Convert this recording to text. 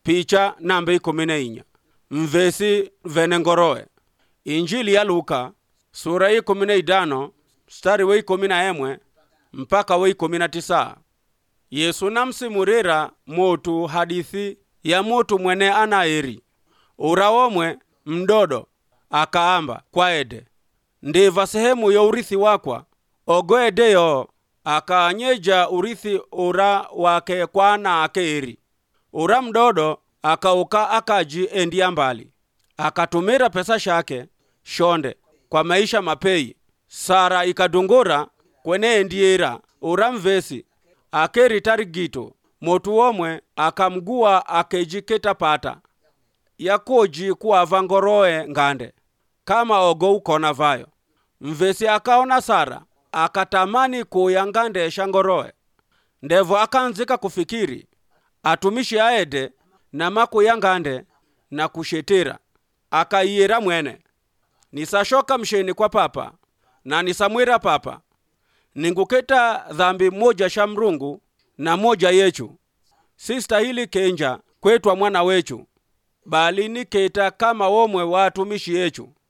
picha namba ikumi na inya mvesi vene ngoroe injili ya luka sura ya ikumi na idano mstari wa ikumi na emwe mpaka wa ikumi na tisa yesu namsimurira motu hadithi ya motu mwene anaeri ura omwe mdodo akaamba kwaede ndiva sehemu ya urithi wakwa ogoedeyo akaanyeja urithi ura wake kwana akeeri ura mdodo akauka akaji endia mbali akatumira pesa shake shonde kwa maisha mapei sara ikadungura kwene endiera ura mvesi akeri tarigito motu omwe akamgua akejiketa pata yakoji kuava ngoroe ngande kama ogo ukona vayo mvesi akaona sara akatamani kuya ngande sha ngoroe ndevo akanzika kufikiri atumishi aede na makuya ngande na kushetera akaiyera mwene nisashoka msheni kwa papa na nisamwira papa ninguketa dhambi moja sha mrungu na moja yechu sistahili kenja kwetwa mwana wechu bali niketa kama womwe wa atumishi yechu